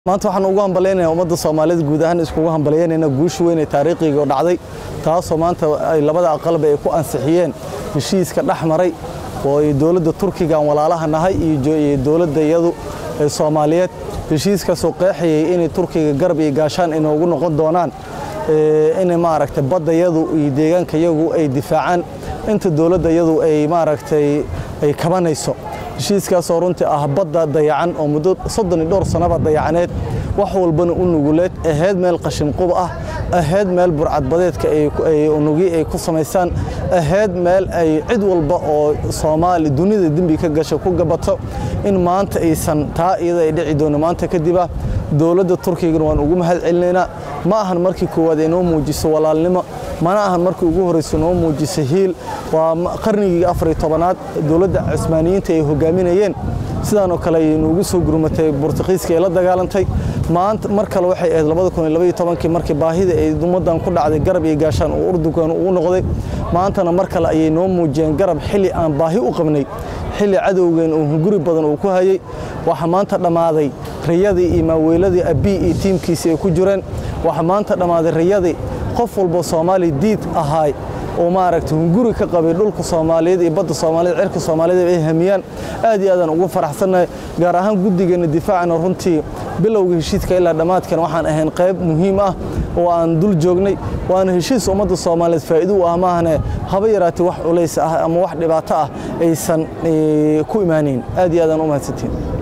maanta waxaan ugu hambalyaynaya ummadda soomaalida guud ahaan iskugu hambalyaynayna guusha weyn ee taariikhiga oo dhacday taasoo maanta ay labada aqalba ay ku ansixiyeen heshiiska dhex maray oo ay dowladda turkiga aan walaalaha nahay iyo dowladda iyadu ee soomaaliyeed heshiiskaasoo qeexayay inay turkiga garab iyo gaashaan inoogu noqon doonaan inay maaragtay badda yadu iyo deegaanka yagu ay difaacaan inta dowladda yadu ay maaragtay ay kabanayso heshiiskaasoo runtii ah badda dayacan oo muddo soddon iyo dhowr sanaba dayacaneed wax walbana u nuguleed ahayd meel qashinqub ah ahayd meel burcadbadeedka unugi ay ku samaysaan ahayd meel ay cid walba oo soomaali dunida dembi ka gasha ku gabato in maanta aysan taa iyada ay dhici doono maanta kadiba dowladda turkigana waan ugu mahad celinaynaa ma ahan markii koowaad ay noo muujiso walaalnimo mana ahan markii ugu horrayso noo muujiso hiil waa qarnigii afariyo tobanaad dowladda cismaaniyiinta ay hogaaminayeen sidaanoo kale ayay nuugu soo gurmatay burtuqiiska ay la dagaalantay maanta mar kale waxay ahayd labada kun iyo labaiyo tobankii markii baahida ay ummaddan ku dhacday garab iyo gaashaan uu urdunkan ugu noqday maantana mar kale ayay noo muujiyeen garab xilli aan baahi u qabnay xilli cadowgeen uu hunguri badan uu ku hayay waxaa maanta dhammaaday rayadii iyo maaweyladii abii iyo tiimkiisii ay ku jireen waxaa maanta dhammaaday rayadii qof walba soomaali diid ahaay oo maaragtay hunguri ka qabay dhulka soomaaliyeed iyo badda soomaaliyeed cirka soomaaliyeed ay hamiyaan aad iyo aadaan ugu faraxsannahay gaar ahaan guddigeena difaacana runtii bilowga heshiiska ilaa dhammaadkan waxaan ahayn qayb muhiim ah oo aan dul joognay waana heshiis ummadda soomaaliyeed faa'iido u ah maahane haba yaraatee wax culays ah ama wax dhibaato ah aysan ku imaanayn aad iyo aadaan u mahadsantiin